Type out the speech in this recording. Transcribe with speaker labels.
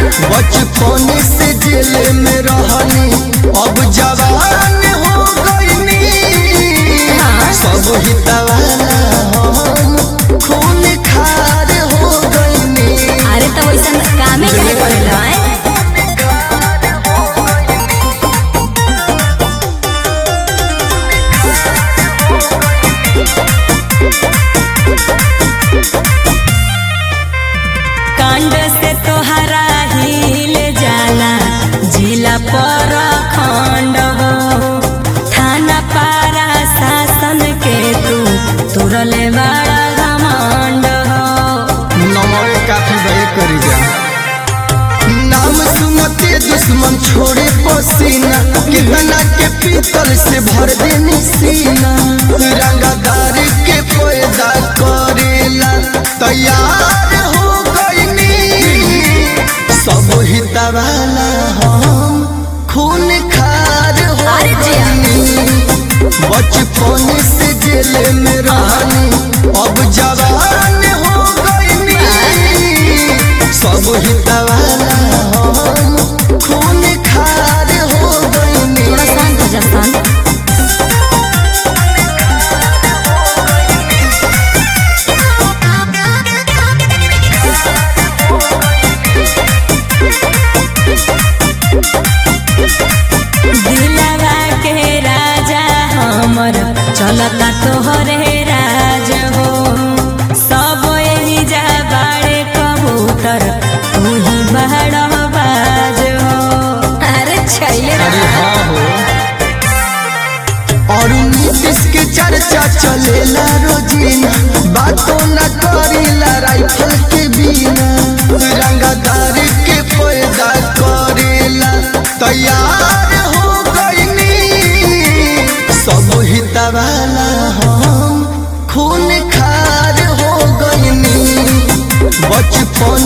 Speaker 1: बचपन से जेल में रहनी अब जवान हो गईनी सब हितवाला हम खून खार हो गईनी
Speaker 2: अरे तो वैसन कामे काहे करेला हैं? कांड से तोहरा हिल जाला जिला पर खंड हो थाना पारा शासन के तू तुरले बड़ा घमंड हो
Speaker 1: नमर काफी भय कर जा नाम सुनते दुश्मन छोड़े पसीना कितना के पीतल से भर देनी सीना रंगदार के पैदा करेला तैयार हो गईनी सब हितवाला हम खून खार हो
Speaker 2: अरे जिया।
Speaker 1: गईनी बचपन से जेल में रहनी अब जवान हो गईनी सब हितवाला हम खून खार हो गईनी
Speaker 2: थोड़ा शांत हो जा शांत दिलवा के राजा हमर चलता तोहरे राज हो सब यही जा बाड़े कबूतर तू ही बड़ बाज हो अरे छैले
Speaker 1: अरे हाँ हो और नीतीश के चर्चा चलेला रोजीना बातों न करेला राइफल के बिना रंगदार के पैदा करेला तैयार हो गईनी सब हितवाला हम खून खार हो गईनी बचपन